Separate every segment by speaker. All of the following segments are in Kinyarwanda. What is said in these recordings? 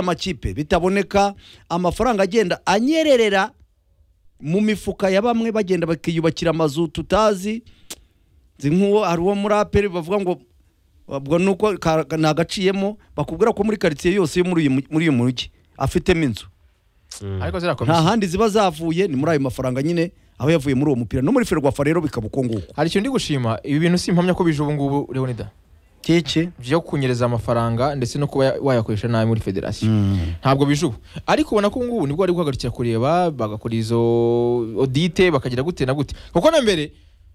Speaker 1: by'amakipe bitaboneka amafaranga agenda anyererera mu mifuka ya bamwe bagenda bakiyubakira amazu tutazi nzi nk'uwo hari uwo muri aperi bavuga ngo ubwo ni uko nagaciyemo bakubwira ko muri karitsiye yose yo muri uyu mu- muri uyu mujyi afitemo inzu
Speaker 2: ariko ziriya
Speaker 1: nta
Speaker 2: komisiyo
Speaker 1: handi ziba zavuye ni muri ayo mafaranga nyine aho yavuye muri uwo mupira no muri ferwafa rero bikaba uko nguko
Speaker 2: hari ikintu ndi gushima ibi bintu si impamya ko bije ubu ngubu leonida
Speaker 1: keke
Speaker 2: byo kunyereza amafaranga ndetse no kuba ya- wayakoresha nabi muri federasiyo ntabwo bije ubu ariko ubona ko ngubu nibwo bari guhagarikira kureba bagakora izo odite bakagira gute na gute kuko na mbere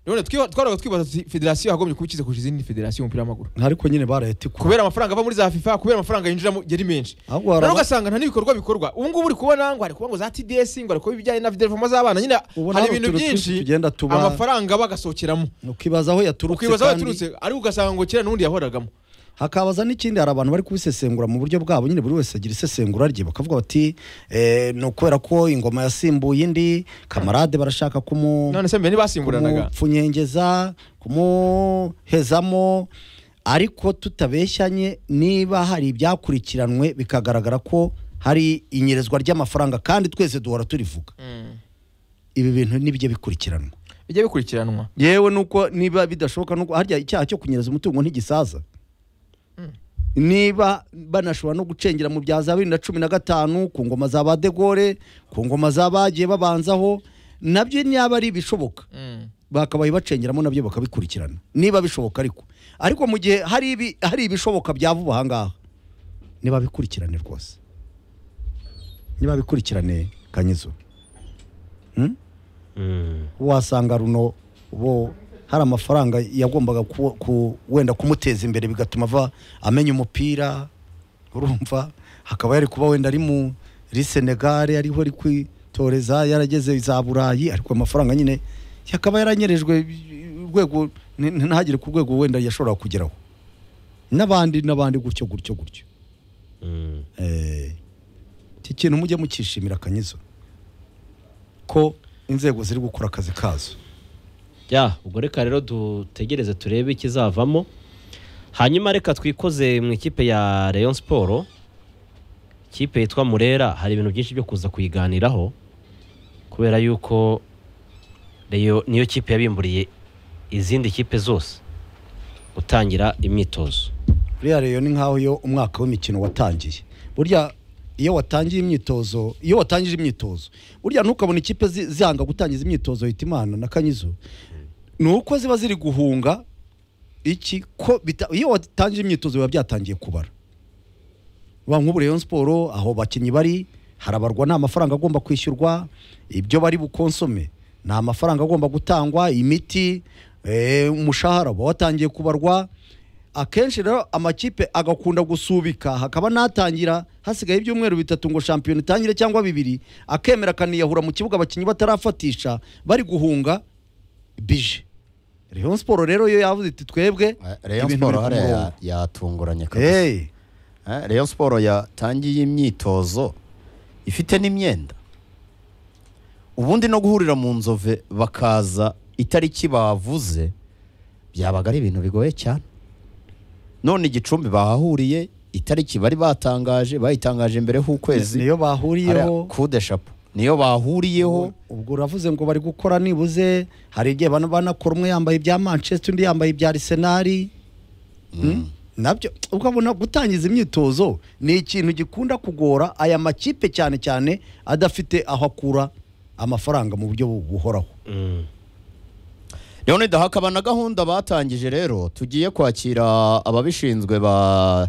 Speaker 2: leonida twaraga twibaza tuti federasiyo yagombye kuba ikize kurusha izindi federasiyo y'umupira w'amaguru
Speaker 1: ariko nyine barahita ikura
Speaker 2: kubera amafaranga ava muri za fifa kubera amafaranga yinjiramo yari menshi
Speaker 1: ahubwo hari
Speaker 2: rero
Speaker 1: aba-
Speaker 2: ugasanga nta n'ibikorwa bikorwa ubu ngubu uri kubona ngo hari kuba ngo za tds ngo hari kuba ibijyanye na videvomo z'abana nyine
Speaker 1: ubona
Speaker 2: hari
Speaker 1: hari
Speaker 2: ibintu
Speaker 1: utuntu twinshi
Speaker 2: byinshi
Speaker 1: tugenda tuba
Speaker 2: amafaranga bagasohokeramo
Speaker 1: ukibaza aho yaturutse
Speaker 2: ukibaza aho
Speaker 1: kandi
Speaker 2: yaturutse ariko ugasanga ngo kera n'undi yahoragamo
Speaker 1: hakabaza n'ikindi hari abantu bari kubisesengura mu buryo bwabo nyine buri wese agira isesengura rye bakavuga bati eh, ni ukubera ko ingoma yasimbuye indi kamarade barashaka kumu
Speaker 2: none se mbere ntibasimburanaga
Speaker 1: kumupfunyengeza kumuhezamo ariko tutabeshyanye niba hari ibyakurikiranwe bikagaragara ko hari inyerezwa ry'amafaranga kandi twese duhora turivuga
Speaker 2: Mm.
Speaker 1: ibi bintu nibyo bikurikiranwa
Speaker 2: bijya bikurikiranwa
Speaker 1: yewe nuko niba bidashoboka nuko harya icyaha cyo kunyereza umutungo ntigisaza niba banashobora no gucengera mu bya za bibiri na cumi na gatanu ku ngoma za ba de Gaulle ku ngoma za bagiye babanzaho nabyo niba ari ibishoboka
Speaker 2: Mm.
Speaker 1: bakabaye bacengeramo nabyo bakabikurikirana niba bishoboka ariko ariko mu gihe hari ibi- hari ibishoboka bya vuba aha ngaha nibabikurikirane rwose nibabikurikirane kanyizo Hmm? wasanga runo bo hari amafaranga yagombaga ku, ku, wenda kumuteza imbere bigatuma ava amenya umupira urumva hakaba yari kuba wenda ari mu ari senegare ariho ari kwitoreza yarageze za burayi ariko amafaranga nyine yakaba yaranyerejwe urwego ni- ni- ntagere ku rwego wenda yashoboraga kugeraho n'abandi n'abandi gutyo gutyo gutyo Eh, iki kintu mujye mukishimira akanyizo ko inzego ziri gukora akazi kazo
Speaker 3: ya ubwo reka rero dutegereze turebe ikizavamo hanyuma reka twikoze mu ikipe ya Rayon Sport ikipe yitwa Murera hari ibintu byinshi byo kuza kuyiganiraho kubera yuko Rayon niyo kipe yabimburiye izindi kipe zose gutangira imyitozo
Speaker 1: buriya rero ni nk'aho iyo umwaka w'imikino watangiye burya iyo watangiye imyitozo iyo watangije imyitozo burya ntukabona ikipe zi- zihanga gutangiza imyitozo yita imana na kanyizo ni uko ziba ziri guhunga iki ko bita- iyo watangije imyitozo biba byatangiye kubara ba nk'ubu Rayon siporo aho bakinnyi bari harabarwa nta mafaranga agomba kwishyurwa ibyo bari bukonsome nta mafaranga agomba gutangwa imiti eh, umushahara uba watangiye kubarwa akenshi rero amakipe agakunda gusubika hakaba n'atangira hasigaye ibyumweru bitatu ngo shampiyona itangire cyangwa bibiri akemera akaniyahura mu kibuga abakinnyi batarafatisha bari guhunga bije Rayon siporo rero iyo yavuze iti twebwe
Speaker 4: Rayon
Speaker 1: ibintu
Speaker 4: Sport
Speaker 1: biri ku
Speaker 4: hariya
Speaker 1: murongo."
Speaker 4: ya- yatunguranye kabisa
Speaker 1: Hey.
Speaker 4: Eh, Rayon Sport yatangiye imyitozo ifite n'imyenda ubundi no guhurira mu nzove bakaza itariki bavuze byabaga ari ibintu bigoye cyane none igicumbi bahahuriye itariki bari batangaje bayitangaje mbere h'ukwezi
Speaker 1: niyo
Speaker 4: hariya
Speaker 1: bahuriyeho
Speaker 4: kude shapo niyo bahuriyeho
Speaker 1: ubwo uravuze ngo bari gukora nibuze hari igihe bana banakora umwe yambaye ibya manchester undi yambaye ibya arsenal Hmm? nabyo ukabona gutangiza imyitozo ni ikintu gikunda kugora aya makipe cyane cyane adafite aho akura amafaranga mu buryo bu- buhoraho
Speaker 4: Leonida hakaba na gahunda batangije rero tugiye kwakira ababishinzwe ba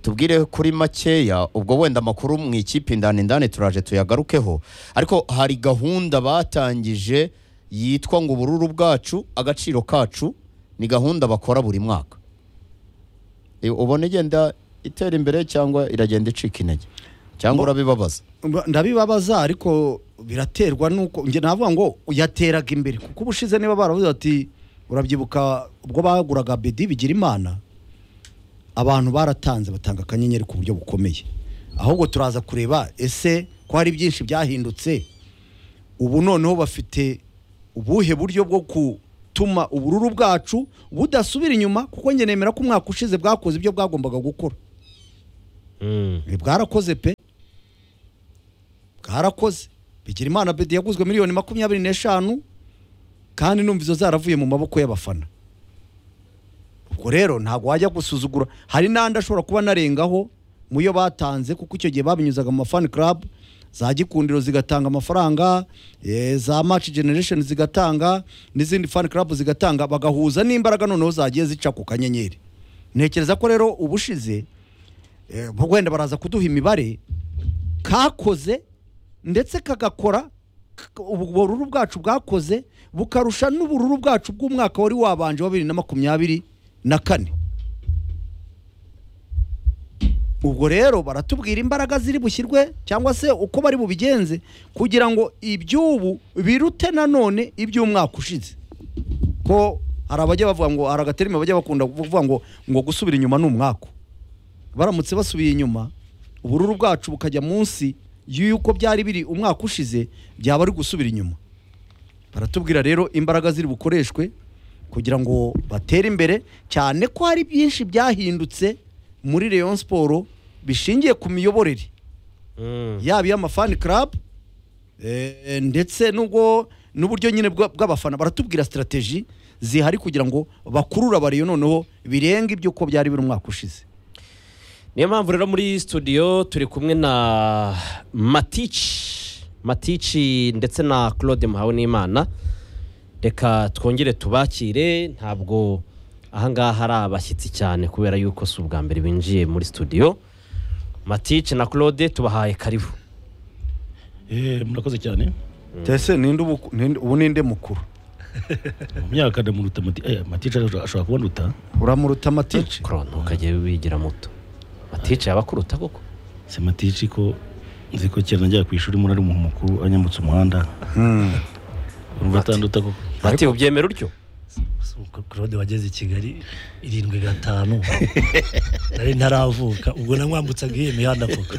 Speaker 4: tubwire kuri makeya ubwo wenda amakuru mu ikipe indani indani turaje tuyagarukeho ariko hari gahunda batangije yitwa ngo ubururu bwacu agaciro kacu ni gahunda bakora buri mwaka E, ubona igenda itera imbere cyangwa iragenda icika intege cyangwa urabibabaza
Speaker 1: Mba- ndabibabaza ariko biraterwa nuko njye navuga ngo yateraga imbere kuko ubushize niba baravuze bati urabyibuka ubwo baguraga bedi bigira imana abantu baratanze batanga akanyenyeri ku buryo bukomeye ahubwo turaza kureba ese ko hari byinshi byahindutse ubu noneho bafite ubuhe buryo bwo gutuma ubururu bwacu budasubira inyuma kuko njye nemera ko umwaka ushize bwakoze ibyo bwagombaga gukora
Speaker 3: Mm.
Speaker 1: bwarakoze pe bwarakoze bigirimana bedi yaguzwe miliyoni makumyabiri n'eshanu kandi numva izo zaravuye mu maboko y'abafana ubwo rero ntabwo wajya gusuzugura hari n'andi ashobora kuba anarengaho mu yo batanze kuko icyo gihe babinyuzaga mu mafani club za gikundiro zigatanga amafaranga eh, za match generation zigatanga n'izindi fan club zigatanga bagahuza n'imbaraga noneho zagiye zica ku kanyenyeri ntekereza ko rero ubushize eh, bo wenda baraza kuduha imibare kakoze ndetse kagakora k- ubururu bwacu bwakoze bukarusha n'ubururu bwacu bw'umwaka wari wabanje wa bibiri na makumyabiri na kane ubwo rero baratubwira imbaraga ziri bushyirwe cyangwa se uko bari bubigenze kugira ngo iby'ubu birute nanone iby'umwaka ushize ko hari abajya bavuga ngo hari agaterima bajya bakunda kuvuga ngo ngo gusubira inyuma ni umwaka baramutse basubiye inyuma ubururu bwacu bukajya munsi y'uko byari biri umwaka ushize byaba ari gusubira inyuma baratubwira rero imbaraga ziri bukoreshwe kugira ngo batere imbere cyane ko hari byinshi byahindutse muri Rayon Sport bishingiye ku miyoborere
Speaker 3: Mm.
Speaker 1: yaba iy'amafani club eh, ndetse n'ubwo n'uburyo nyine bwa- bw'abafana baratubwira sitarateji zihari kugira ngo bakurure abariyo noneho birenga ibyo uko byari biri umwaka ushize
Speaker 3: niyo mpamvu rero muri studio turi kumwe na matici matici ndetse na claude muhawe n'imana reka twongere tubakire ntabwo ahangaha ari abashyitsi cyane kubera yuko si ubwa mbere binjiye muri studio matici na claude tubahaye karibu
Speaker 5: Eh, murakoze cyane
Speaker 1: ese ninde ubu- ninde- ubu ninde mukuru
Speaker 5: mu myaka ndamuruta mati eh, matica ashobora kubanuta
Speaker 1: uramuruta amatice
Speaker 3: Claude, ntukajye wigira muto matici yabakuruta koko
Speaker 5: se matici ko nzi ko kera najyaga ku ishuri muri ari umuntu mukuru anyambutsa umuhanda urumva atanduta ko
Speaker 3: mati ubyemera utyo
Speaker 6: claude wageze i kigali irindwi gatanu nari ntaravuka ubwo namwambutsaga iyo mihanda koko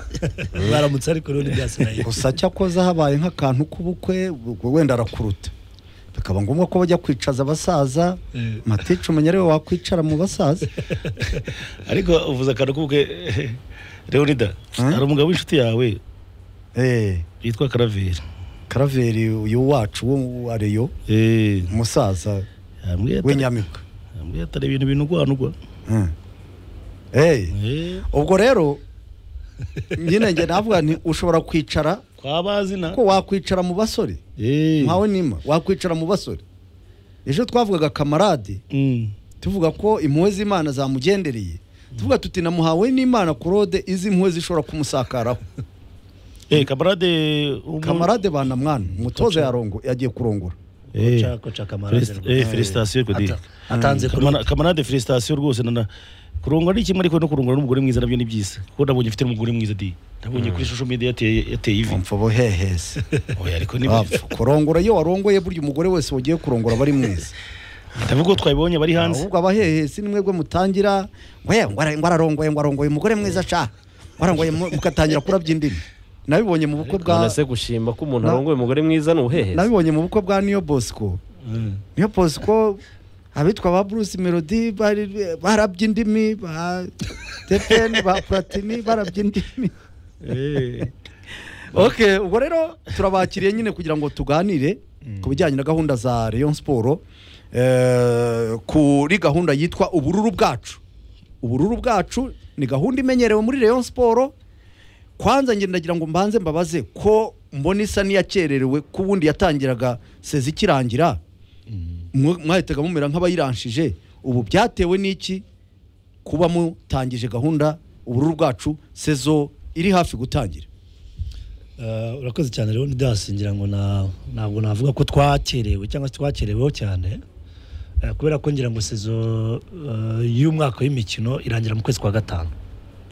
Speaker 6: baramutse ariko rero ntibyasigaye
Speaker 1: gusa cyakoze habaye nk'akantu k'ubukwe ubwo wenda arakuruta bikaba ngombwa ko bajya kwicaza abasaza
Speaker 6: Eh.
Speaker 1: matice umenya ariwe wakwicara mu basaza
Speaker 5: ariko uvuze akantu k'ubukwe leonida hari umugabo w'inshuti yawe
Speaker 1: Eh,
Speaker 5: yitwa karaveri
Speaker 1: karaveri uyu wacu wo wa reyo
Speaker 5: Eh,
Speaker 1: umusaza
Speaker 5: yambwiye atari-
Speaker 1: w'inyamibwa
Speaker 5: yambwiye atari ibintu binugwanugwa
Speaker 1: Mm. Eh,
Speaker 5: Eh,
Speaker 1: ubwo rero nyine njye navuga nti ushobora kwicara
Speaker 5: kwa bazina
Speaker 1: ko wakwicara mu basore
Speaker 5: Eh,
Speaker 1: nkawe nima wakwicara mu basore ejo twavugaga kamarade
Speaker 5: mm,
Speaker 1: tuvuga ko impuhwe z'imana zamugendereye tuvuga tuti namuhawe n'imana korode izi mpuhwe zishobora kumusakaraho
Speaker 5: eh, kamarade umu-
Speaker 1: kamarade banamwana umutoza yarongo yagiye kurongora
Speaker 5: Eh,
Speaker 6: Koca- koca kamarade
Speaker 5: felis-
Speaker 6: rwose.
Speaker 5: eh, felicitasiyo Kodiri.
Speaker 6: Ata- atanze
Speaker 5: Kamana- kamarade felicitasiyo rwose nana kurongora ni kimwe ariko no kurongora n'umugore mwiza nabyo ni byiza kuko nabonye mfite umugore mwiza di nabonye kuri social media yateye yateye ivi
Speaker 1: mpfa buhehese
Speaker 5: oya ariko ni
Speaker 1: Wapfa. kurongora iyo warongoye burya umugore wese wagiye kurongora aba ari mwiza
Speaker 5: ndavuga ko twabibonye bari hanze
Speaker 1: ahubwo abahehesi ni mwebwe mutangira ngo "Eh, ngo ara- ngo ararongoye ngo arongoye umugore mwiza ca ngo arongoye mu- mugatangira kurabya indimi nabibonye mu bukwe bwa
Speaker 3: nonese gushima ko umuntu
Speaker 1: Na-
Speaker 3: arongoye umugore mwiza ni ubuhehezi
Speaker 1: nabibonye mu bukwe bwa niyo bosco niyo bosco abitwa ba bruce melody bari- barabye indimi ba teteni ba platini barabye indimi ok ubwo rero turabakiriye nyine kugira ngo tuganire ku bijyanye na gahunda za rayon siporo kuri gahunda yitwa ubururu bwacu ubururu bwacu ni gahunda imenyerewe muri rayon siporo kwanza nge ndagira ngo mbanze mbabaze ko mbona isa n'iyakererewe ko ubundi yatangiraga sezi ikirangira mwe- mwahitaga mumera nk'abayiranshije ubu byatewe n'iki kuba mutangije gahunda ubururu bwacu sezo iri hafi gutangira
Speaker 6: Eh, urakoze cyane rero ngira ngo na- ntabwo navuga ko twakerewe cyangwa se twakereweho cyane Eh, kubera ko ngira ngo sezo eh, y'umwaka w'imikino irangira mu kwezi kwa gatanu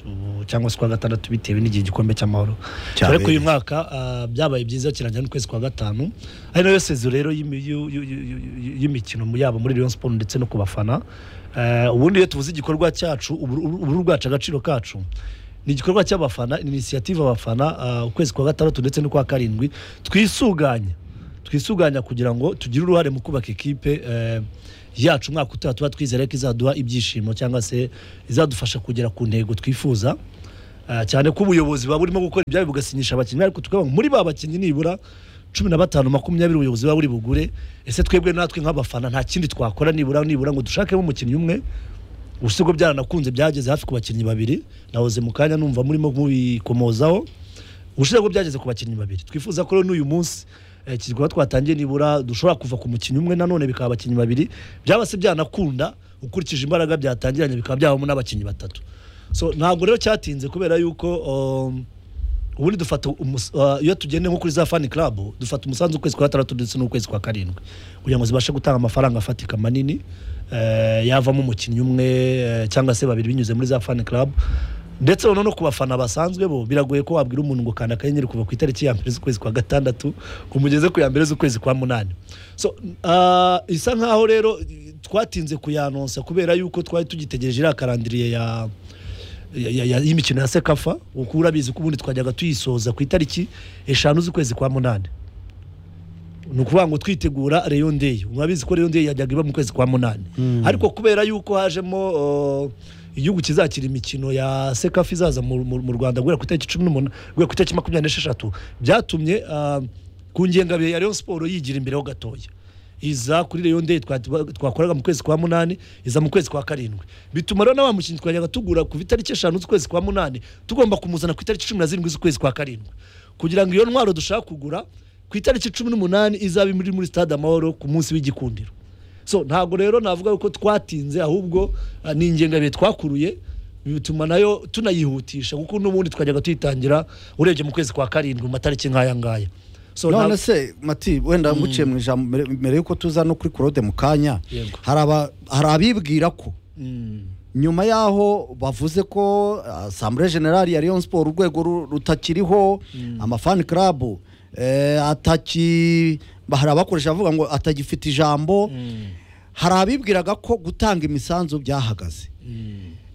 Speaker 6: Ubu, cyangwa se kwa gatandatu bitewe n'igihe igikombe cy'amahoro
Speaker 1: Cyabereye.
Speaker 6: ariko uyu mwaka eh, byabaye byiza kirangira n'ukwezi kwa gatanu ari nayo sezo rero y'imi- y'u- y'u- y'u- y'u- y'imikino mu- yaba muri Rayon Sport ndetse no ku bafana Eh, ubundi iyo tuvuze igikorwa cyacu uburu uburu bwacu agaciro kacu ni igikorwa cy'abafana ni inisiyative abafana eh, ukwezi kwa gatandatu ndetse n'ukwa karindwi twisuganya twisuganya kugira ngo tugire uruhare mu kubaka ikipe eh, yacu umwaka utaha tuba twizere ko izaduha ibyishimo cyangwa se izadufasha kugera ku ntego twifuza Ah, cyane ko ubuyobozi buba burimo gukora ibyabo bugasinyisha abakinnyi ariko tukavuga ngo muri ba bakinnyi nibura cumi na batanu makumyabiri ubuyobozi buba buri bugure ese twebwe natwe nk'abafana nta kindi twakora nibura nibura ngo dushakemo umukinnyi umwe gusa ubwo byaranakunze byageze hafi ku bakinnyi babiri nahoze mu kanya numva murimo mubikomozaho ubushize bwo byageze ku bakinnyi babiri twifuza ko rero n'uyu munsi eh, iki gikorwa twatangiye nibura dushobora kuva ku mukinnyi umwe nanone bikaba abakinnyi babiri byaba se byanakunda ukurikije imbaraga byatangiranye bikaba byabamo n'abakinnyi batatu so ntabwo rero cyatinze kubera yuko um, ubundi dufata umus- uh, iyo tugende nko kuri za fani club dufata umusanzu ukwezi kwa gatandatu ndetse n'ukwezi kwa karindwi kugira ngo zibashe gutanga amafaranga afatika manini eh, yavamo umukinnyi umwe eh, cyangwa se babiri binyuze muri za fani club ndetse noneho no ku bafana basanzwe bo biragoye ko wabwira umuntu ngo kanda akanyenyeri kuva ku itariki ya mbere z'ukwezi kwa gatandatu ngo umugeze ku ya mbere z'ukwezi kwa munani so uh, isa nkaho rero twatinze kuyanonsa kubera yuko twari tugitegereje iriya karandiriye ya ya- ya- ya- y'imikino ya sekafa kuko urabizi ko ubundi twajyaga tuyisoza ku itariki eshanu z'ukwezi kwa munani ni ukuvuga ngo twitegura Rayon Day mwabizi ko Rayon Day yajyaga iba mu kwezi kwa munani ariko kubera yuko hajemo uh, igihugu kizakira imikino ya sekafa izaza mu, mu, mu Rwanda guhera ku itariki cumi n'umunani guhera ku itariki makumyabiri n'esheshatu byatumye uh, ku ngengabihe ya Rayon Sport yigira imbereho gatoya iza kuri Rayon Day twa- twa- twakoraga mu kwezi kwa munani iza mu kwezi kwa karindwi bituma rero na wa mukinnyi twajyaga tugura ku itariki eshanu z'ukwezi kwa munani tugomba kumuzana ku itariki cumi na zirindwi z'ukwezi kwa karindwi kugira ngo iyo ntwaro dushaka kugura ku itariki cumi n'umunani izaba muri muri stade amahoro ku munsi w'igikundiro so ntabwo rero navuga ko twatinze ahubwo ah, ni ingengabihe twakuruye bituma nayo tunayihutisha kuko n'ubundi twajyaga tuyitangira urebye mu kwezi kwa karindwi mu matariki nk'aya ngaya so
Speaker 1: none
Speaker 6: nta-
Speaker 1: se mati wenda nguciye mu ijambo mbere- mbere yuko tuza no kuri claude mu kanya
Speaker 6: Yego.
Speaker 1: hari aba- hari abibwira ko
Speaker 6: Mm.
Speaker 1: nyuma y'aho bavuze ko asambure generali ya Rayon siporo urwego ru- rutakiriho amafani karabu ataki hari abakoresha bavuga ngo atagifite ijambo hari abibwiraga ko gutanga imisanzu byahagaze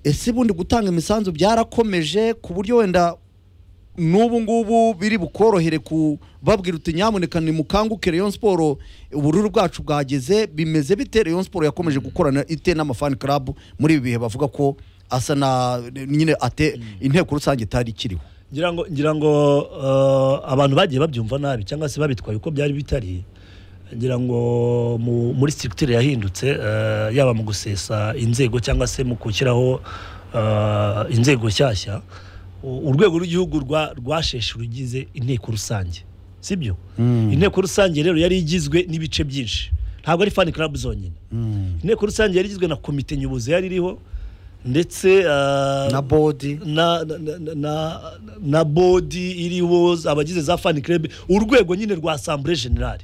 Speaker 1: ese ubundi gutanga imisanzu byarakomeje ku buryo wenda n'ubu ngubu biri bukorohere kubabwira uti nyamuneka nimukanguke Rayon Sport ubururu bwacu bwageze bimeze bite Rayon Sport yakomeje gukorana ite n'amafani club muri ibi bihe bavuga ko asa na nyine ate inteko rusange itari ikiriho
Speaker 6: ngira ngo ngira ngo eh, abantu bagiye babyumva nabi cyangwa se babitwaye uko byari bitari ngira ngo mu- muri structure yahindutse eh, yaba mu gusesa inzego cyangwa se mu gushyiraho eh, inzego nshyashya u- urwego rw'igihugu rwa- rwasheshe rugize inteko rusange sibyo inteko rusange rero yari igizwe n'ibice byinshi ntabwo ari fan club zonyine inteko rusange yari igizwe na komite nyobozi yari iriho ndetse eh,
Speaker 1: na bodi
Speaker 6: na, na, na, na, na bodi iriho abagize za fani kerebe urwego nyine rwa asambure generale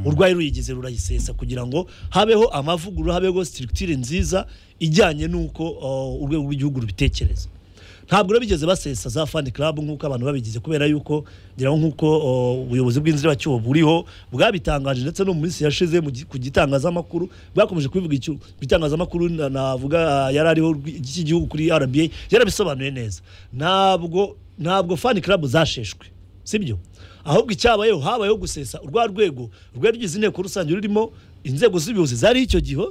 Speaker 6: urwari ruyigize rurayisesa kugira ngo habeho amavugurura habeho sitirikitire nziza ijyanye n'uko uh, urwego rw'igihugu rubitekereza ntabwo rero bigeze basesa za fani club nk'uko abantu babigize kubera yuko ngira ngo nk'uko uh, ubuyobozi bw'inziracyuho buriho bwabitangaje ndetse no mu minsi yashize mu gi- ku gitangazamakuru bwakomeje kubivuga icyo ku gitangazamakuru na- navuga uh, yari ariho rw'i- cy'igihugu kuri RBA yarabisobanuye neza ntabwo ntabwo fani club zasheshwe sibyo ahubwo icyabayeho habayeho gusesa urwa rwego rwari rugize inteko rusange rurimo inzego z'ubuyobozi zari icyo gihe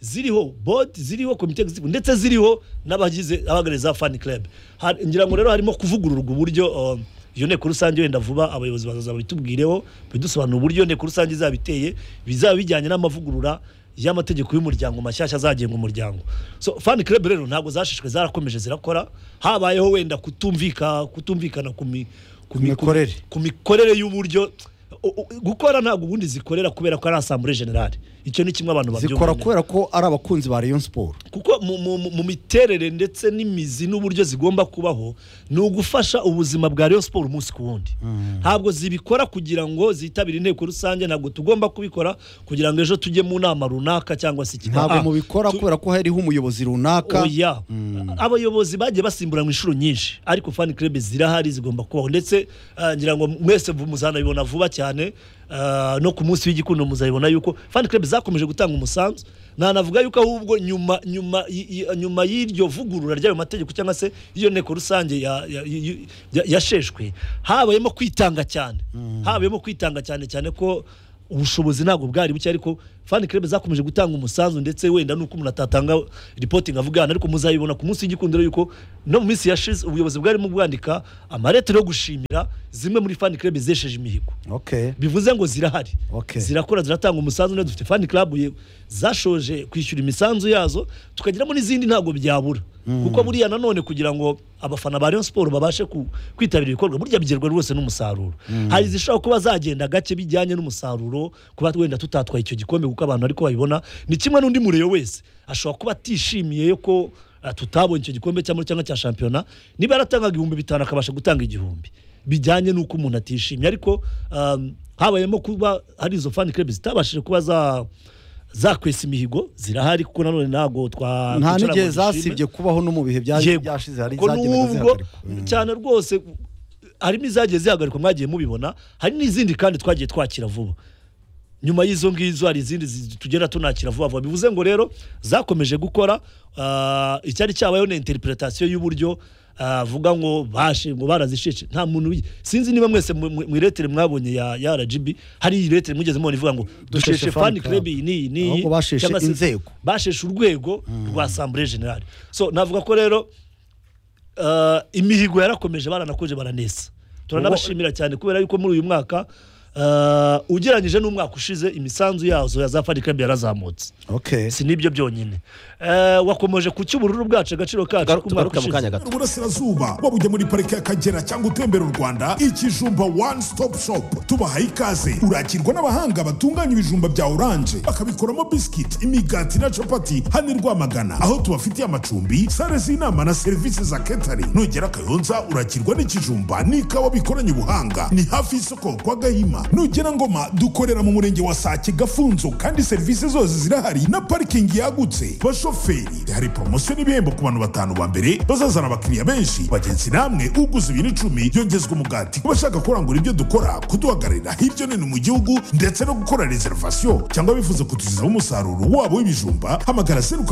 Speaker 6: ziriho bodi ziriho komite executive ndetse ziriho n'abagize abagareza fan club Hari- ngira ngo rero harimo kuvugururwa uburyo um, iyo nteko rusange wenda vuba abayobozi bazaza babitubwireho bidusobanura uburyo iyo nteko rusange izaba iteye bizaba bijyanye n'amavugurura y'amategeko y'umuryango mashyashya azagenga umuryango so fan club rero ntabwo zashishwe zarakomeje zirakora habayeho wenda kutumvika kutumvikana ku mi- ku mi- ku-
Speaker 1: mikorere.
Speaker 6: ku mikorere y'uburyo U- u- gukora ntabwo ubundi zikorera kubera ko ari asambure generale icyo ni kimwe abantu babyumva
Speaker 1: zikora
Speaker 6: neza
Speaker 1: kubera ko ari abakunzi ba Rayon Sport
Speaker 6: kuko mu, mu, mu- mu miterere ndetse n'imizi n'uburyo zigomba kubaho ni ugufasha ubuzima bwa Rayon Sport umunsi ku wundi ntabwo zibikora kugira ngo zitabire inteko rusange ntabwo tugomba kubikora kugira ngo ejo tujye mu nama runaka cyangwa se iki-
Speaker 1: ntabwo
Speaker 6: Ah,
Speaker 1: mubikora
Speaker 6: tu-
Speaker 1: kubera ko hariho umuyobozi runaka
Speaker 6: oya abayobozi bagiye basimburanwa inshuro nyinshi ariko fan club zirahari zigomba kubaho ndetse ah, ngira ngo mwese vu- muzanabibona vuba cyane ah, no ku munsi w'igikundo muzabibona yuko fan club zakomeje gutanga umusanzu nanavuga yuko ahubwo nyuma nyuma y- y- nyuma y'iryo vugurura ry'ayo mategeko cyangwa se iyo nteko rusange ya- ya- y- y- yasheshwe habayemo kwitanga cyane habayemo kwitanga cyane cyane ko ubushobozi ntabwo bwari buke ariko fani kerebe zakomeje gutanga umusanzu ndetse wenda nuko umuntu atatanga ripoti nkavugana ariko muzayibona ku munsi w'igikundiro yuko no mu minsi yashize ubuyobozi bwarimo bwandika amaletero yo gushimira zimwe muri fani kerebe zesheje imihigo
Speaker 1: okay
Speaker 6: bivuze ngo zirahari
Speaker 1: Okay.
Speaker 6: zirakora ziratanga umusanzu neza dufite fani club ye- zashoje kwishyura imisanzu yazo tukagiramo n'izindi ntabwo byabura kuko buriya nanone kugira ngo abafana ba Rayon Sport babashe ku- kwitabira ibikorwa burya bigerwa rwose n'umusaruro hari izishobora kuba zagenda gake bijyanye n'umusaruro kuba wenda tutatwaye icyo gikombe kuko abantu ariko babibona ni kimwe n'undi mureyo wese ashobora kuba atishimiye ko ah, tutabonye icyo gikombe cyangwa cyangwa cya shampiyona niba yaratangaga ibihumbi bitanu akabasha gutanga igihumbi bijyanye n'uko umuntu atishimye ariko um, habayemo kuba hari izo fan club zitabashije kuba za zakwesa imihigo zirahari kuko nanone ntabwo twa
Speaker 1: nta
Speaker 6: kwicara ngo
Speaker 1: n'igihe
Speaker 6: dushime.
Speaker 1: zasibye kubaho no mu bihe bya-
Speaker 6: Yego.
Speaker 1: byashize hari
Speaker 6: Kuko
Speaker 1: zagendaga
Speaker 6: n'ubwo
Speaker 1: zihagarikwa Mm.
Speaker 6: cyane rwose harimo izagiye zihagarikwa mwagiye mubibona hari n'izindi kandi twagiye twakira vuba nyuma y'izo ngizo hari izindi zi- tugenda tunakira vuba vuba bivuze ngo rero zakomeje gukora ah, icyari cyabayeho ni interpretation y'uburyo ah, vuga ngo bashe ngo barazisheshe nta muntu uyi- sinzi niba mwese mu- mu mu iretere mwabonye ya, ya RGB hari iretere mwigeze mubona ivuga ngo dusheshe fan club iyi n'iyi n'iyi
Speaker 1: Ahubwo basheshe
Speaker 6: cyangwa se
Speaker 1: inzego.
Speaker 6: basheshe urwego rwa assemblée générale so navuga ko rero uh, imihigo yarakomeje baranakoje baranesa turanabashimira cyane kubera yuko muri uyu mwaka uh, ugereranyije n'umwaka ushize imisanzu yazo ya za Fan Club yarazamutse
Speaker 1: okay
Speaker 6: si nibyo byonyine uh, wakomeje ku cy'ubururu bwacu agaciro kacu
Speaker 3: tugaruke mu kanya gato
Speaker 7: uburasirazuba waba ujya muri parike y'akagera cyangwa utembera u rwanda ikijumba one stop shop tubahaye ikaze urakirwa n'abahanga batunganya ibijumba bya oranje bakabikoramo bisikiti imigati na capati hano i rwamagana aho tubafitiye amacumbi sale z'inama na serivisi za ketari nugera kayonza urakirwa n'ikijumba n'ikawa bikoranye ubuhanga ni hafi y'isoko kwa gahima nugera ngoma dukorera mu murenge wa sake gafunzo kandi serivisi zose zirahari na parikingi yagutse bashoferi hari poromosiyo n'ibihembo ku bantu batanu ba mbere bazazana abakiriya benshi bagenzi namwe uguze ibintu icumi yongezwa umugati ku bashaka kurangura ibyo dukora kuduhagararira hirya no hino mu gihugu ndetse no gukora reservation cyangwa bifuza kutugezaho umusaruro wabo w'ibijumba hamagara zeru